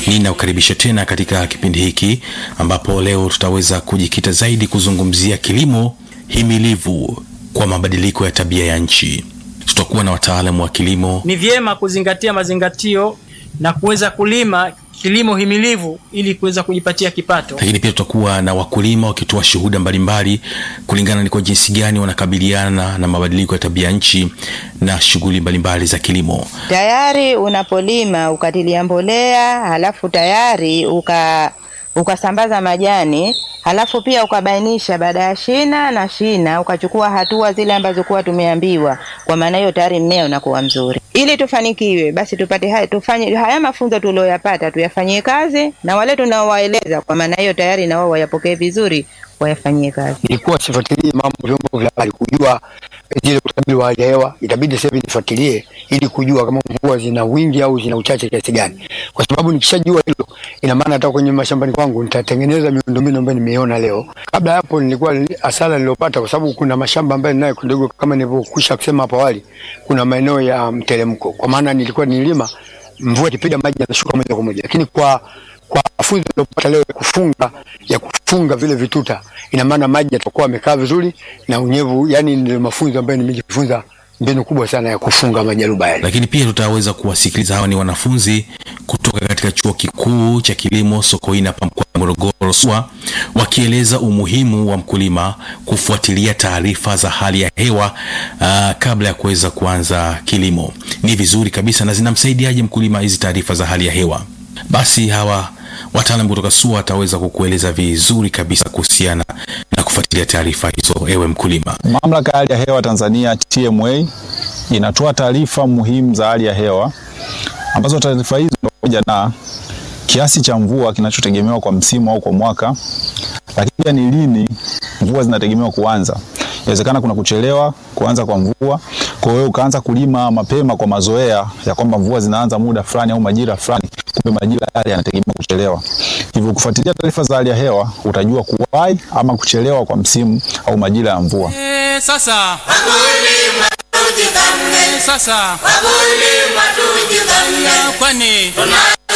Ninakukaribisha tena katika kipindi hiki ambapo leo tutaweza kujikita zaidi kuzungumzia kilimo himilivu kwa mabadiliko ya tabia ya nchi. Tutakuwa na wataalamu wa kilimo. Ni vyema kuzingatia mazingatio na kuweza kulima kilimo himilivu ili kuweza kujipatia kipato. Lakini pia tutakuwa na wakulima wakitoa shuhuda mbalimbali kulingana ni kwa jinsi gani wanakabiliana na mabadiliko ya tabia nchi na shughuli mbalimbali za kilimo. Tayari unapolima ukatilia mbolea, halafu tayari uka ukasambaza majani, halafu pia ukabainisha baada ya shina na shina, ukachukua hatua zile ambazo kuwa tumeambiwa. Kwa maana hiyo tayari mmea unakuwa mzuri. Ili tufanikiwe, basi tupate haya, tufanye haya mafunzo tulioyapata tuyafanyie kazi, na wale tunaowaeleza, kwa maana hiyo tayari na wao wayapokee vizuri, wayafanyie kazi. Nilikuwa sifuatilii mambo vyombo vya habari kujua zile utabiri wa hali ya hewa, itabidi sasa hivi nifuatilie ili kujua kama mvua zina wingi au zina uchache kiasi gani, kwa sababu nikishajua hilo, ina maana hata kwenye mashambani kwangu nitatengeneza miundombinu ambayo nimeiona leo. Kabla ya hapo, nilikuwa hasara niliyopata, kwa sababu kuna mashamba ambayo ninayo kidogo, kama nilivyokwisha kusema hapo awali, kuna maeneo ya mteremko, kwa maana nilikuwa nilima, mvua ikipiga maji yanashuka moja kwa moja, lakini kwa kwa mafunzo niliyopata leo ya kufunga ya kufunga vile vituta, ina maana maji yatakuwa yamekaa vizuri na unyevu. Yani ndio mafunzo ambayo nimejifunza, mbinu kubwa sana ya kufunga majaruba yale. Lakini pia tutaweza kuwasikiliza, hawa ni wanafunzi kutoka katika chuo kikuu cha kilimo Sokoine hapa mkoa wa Morogoro SUA, wakieleza umuhimu wa mkulima kufuatilia taarifa za hali ya hewa uh, kabla ya kuweza kuanza kilimo. Ni vizuri kabisa, na zinamsaidiaje mkulima hizi taarifa za hali ya hewa? Basi hawa wataalamu kutoka SUA wataweza kukueleza vizuri kabisa kuhusiana na kufuatilia taarifa hizo, ewe mkulima. Mamlaka ya hali ya hewa Tanzania TMA inatoa taarifa muhimu za hali ya hewa ambazo taarifa hizo ni pamoja na kiasi cha mvua kinachotegemewa kwa msimu au kwa mwaka, lakini pia ni lini mvua zinategemewa kuanza. Inawezekana kuna kuchelewa kuanza kwa mvua, kwa hiyo ukaanza kulima mapema kwa mazoea ya kwamba mvua zinaanza muda fulani au majira fulani, kumbe majira yale yanategemea kuchelewa. Hivyo kufuatilia taarifa za hali ya hewa utajua kuwahi ama kuchelewa kwa msimu au majira ya mvua. Eh, sasa Wakulima tujipange, sasa wakulima tujipange, kwani tuna